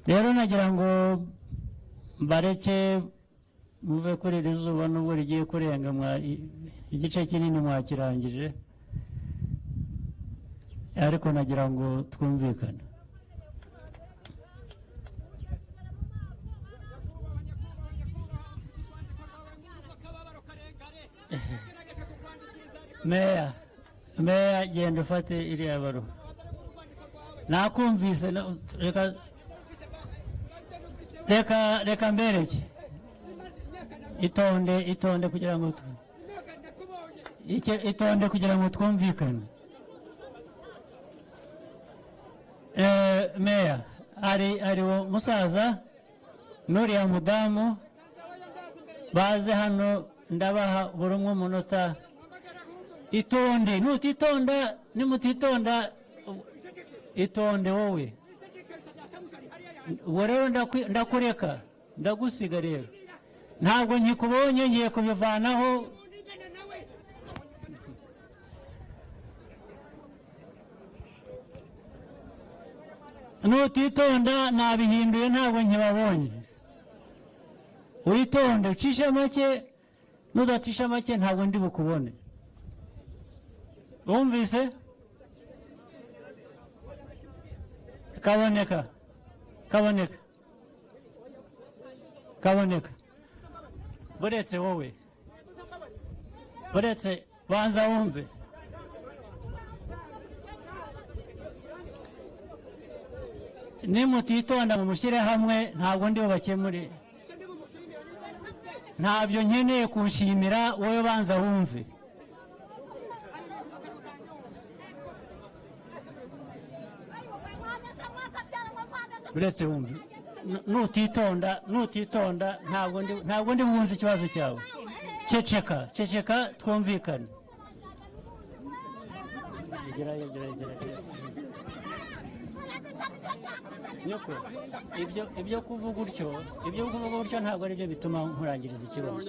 rero nagira ngo bareke muve kuri iri zuba nubwo rigiye kurenga mwa- i- igice kinini mwakirangije ariko nagira ngo twumvikane meya meya genda ufate iriya baruwa nakumvise no- reka reka reka mbereke itonde itonde kugira ngo tu- Ike- itonde kugira ngo twumvikane Eh, meya hari hari uwo musaza n'uriya mudamu baze hano ndabaha buri umwe umunota itonde nutitonda nimutitonda itonde wowe ubu rero ndakwi- ndakureka ndagusiga rero ntabwo nkikubonye ngiye kubivanaho nutitonda nabihinduye ntabwo nkibabonye witonde ucishe make nudacisha make ntabwo ndi bukubone wumvise kaboneka kaboneka kaboneka buretse wowe buretse banza wumve nimutitonda mu mushyirahamwe ntabwo ndi bubakemure ntabyo nkeneye kuwushimira wowe banza wumve uretse wumve Nu- nutitonda nutitonda ntabwo ndi ntabwo ndi bwumve ikibazo cyawe ceceka ceceka twumvikane Gerayo, gerayo, gerayo, gerayo. Nyoko, ibyo- ibyo kuvuga utyo ibyo kuvuga utyo ntabwo ari byo bituma nkurangiriza ikibazo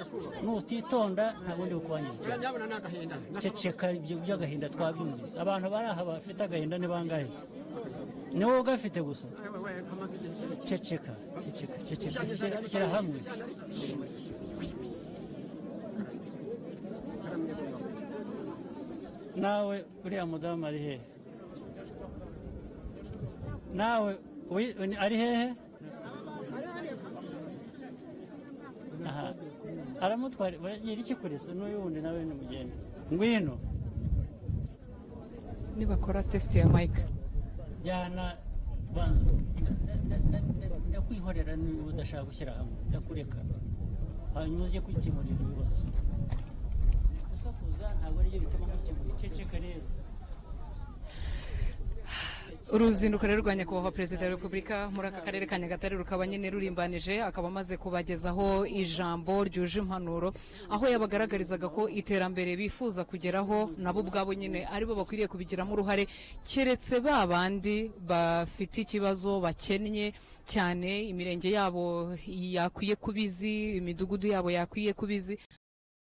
nutitonda ntabwo ndi bukubangiza ikibazo ndabona ni agahinda ceceka ibyo by'agahinda twabyumvise abantu bari aha bafite agahinda ni bangahe se ni wowe ugafite gusa ceceka ceceka ceceka shyira- shyira hamwe nawe uriya mudamu ari hehe nawe wi- ni- ari hehe aha aramutwara baragira iki kuri se n'uyu wundi nawe ni mugende ngwino nibakora tesite ya mike jyana banza nda- nda- nda- ndakwihorera niba udashaka gushyira hamwe ndakureka hanyuma ujye kwikemurira ibibazo gusakuza ntabwo aribyo bituma mukemura iceceka rero uruzinduko rero rwa nyakubahwa perezida wa repubulika muri aka karere ka nyagatare rukaba nyine rurimbanije akaba amaze kubagezaho ijambo ryuje impanuro aho yabagaragarizaga ko iterambere bifuza kugeraho nabo ubwabo nyine aribo bakwiriye kubigiramo uruhare keretse ba bandi bafite ikibazo bakennye cyane imirenge yabo yakwiye kubizi imidugudu yabo yakwiye kubizi